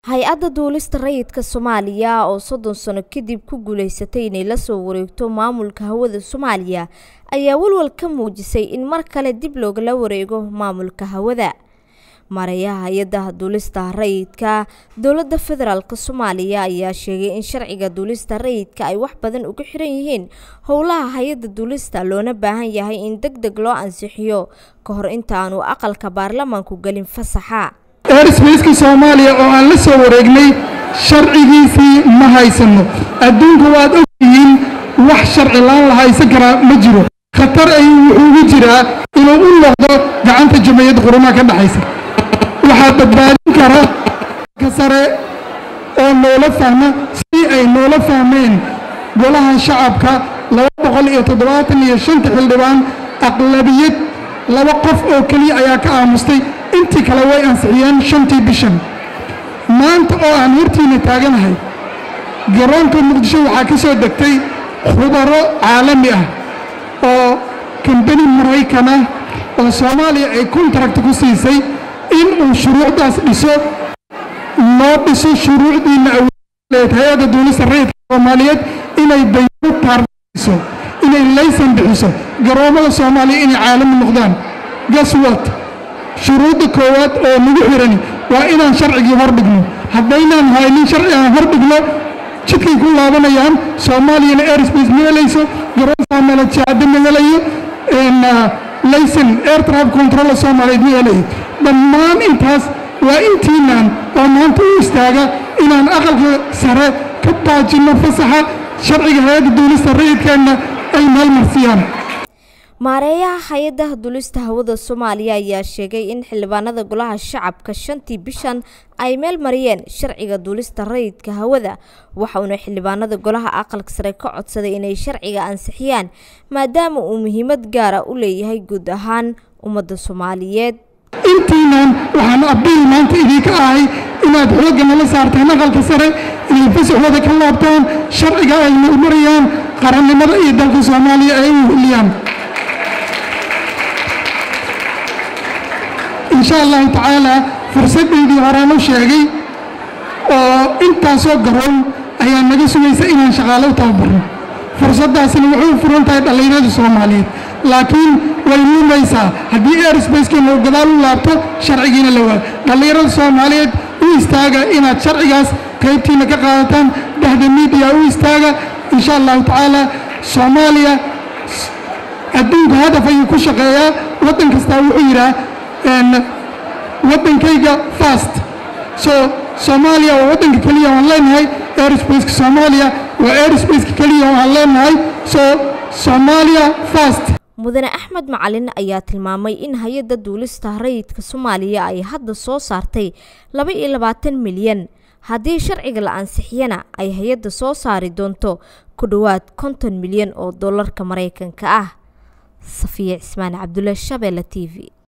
hay-adda duulista rayidka soomaaliya oo soddon sano kadib ku guuleysatay inay la soo wareegto maamulka hawada soomaaliya ayaa walwal ka muujisay in mar kale dib loogala wareego maamulka hawada maarayaha hay-adda duulista rayidka dowladda federaalk soomaaliya ayaa sheegay in sharciga duulista rayidka ay wax badan uga xiran yihiin howlaha hay-adda duulista loona baahan yahay in deg deg loo ansixiyo ka hor intaanu aqalka baarlamaanku gelin fasaxa airsbaceka soomaaliya oo aan la soo wareegnay sharcigiisii ma haysano adduunka waad ogtihiin wax sharci laan la haysan karaa ma jiro khatar ayuu wuxuu ugu jiraa inuu u noqdo gacanta jamhuuriyadda qurumaha ka dhexaysa waxaa badbaadin kara ka sare oo noola fahma si ay noola fahmeen golaha shacabka laba boqol iyo toddobaatan iyo shanta xildhibaan aqlabiyad laba qof oo keliya ayaa ka aamustay intii kale way ansixiyeen shantii bishan maanta oo aan hortiina taaganahay garoonka muqdisho waxaa ka soo degtay khubaro caalami ah oo kambani maraykan ah oo soomaaliya ay kontarakt ku siisay in uu shuruucdaas dhiso noo dhiso shuruucdiina awoleed hay-adda duulista rayidka soomaaliyeed inay bayro taardiso inay laysan bixiso garoommada soomaaliya inay caalami noqdaan gaswat shuruudda koowaad oo nagu xirani waa inaan sharcigii hor dhigno haddaynaan haynin sharci aan hor dhigno jidkay ku laabanayaan soomaaliyana airspace ma helayso garoonkaa malajaada ma helayo layson air traffic control soomaaliyeed ma helayo dhammaan intaas waa intiinaan oo maanta u istaaga inaan aqalka sare ka baajinno fasaxa sharciga hay-adda duulista rayidkeenna ay maalmarsiyaan maareeyaha hay-adda duulista hawada soomaaliya ayaa sheegay in xildhibaanada golaha shacabka shantii bishan ay meel mariyeen sharciga duulista rayidka hawada waxauna xildhibaanada golaha aqalka sare ka codsaday inay sharciga ansixiyaan maadaama uu muhiimad gaara u leeyahay guud ahaan ummadda soomaaliyeed intiinan waxaan abiil maanta idinka ahay inaad xoogga nala saartaan aqalka sare inay fasaxooda ka laabtaan sharciga ay marmarayaan qarannimada iyo dalka soomaaliya ay u heliyaan insha allahu tacaalaa fursaddaydii horaan u sheegay oo intaasoo garoon ayaa naga sugaysa inaan shaqaalo u tababarno fursaddaasina waxay u furan tahay dhallinyarada soomaaliyeed laakiin way lumaysaa haddii airsbacekeenna uu gadaal u laabto sharcigiina la waayo dhallinyarada soomaaliyeed u istaaga inaad sharcigaas qaybtiina ka qaadataan dhexda miidiya u istaaga insha allahu tacaalaa soomaaliya adduunka hadaf ayuu ku shaqeeyaa waddan kastaa wuxuu yidhaha waddankayga fast so soomaaliya waa waddanka keliya waan leenahay airsbaceka soomaaliya waa airsbaceka keliya waan leenahay so soomaaliya fast mudane axmed macalin ayaa tilmaamay in hay-adda duulista rayidka soomaaliya ay hadda soo saartay laba iyo labaatan milyan haddii sharciga la ansixiyana ay hay-adda soo saari doonto ku dhowaad konton milyan oo dollarka maraykanka ah safiya cismaan cabdulle shabeelle t v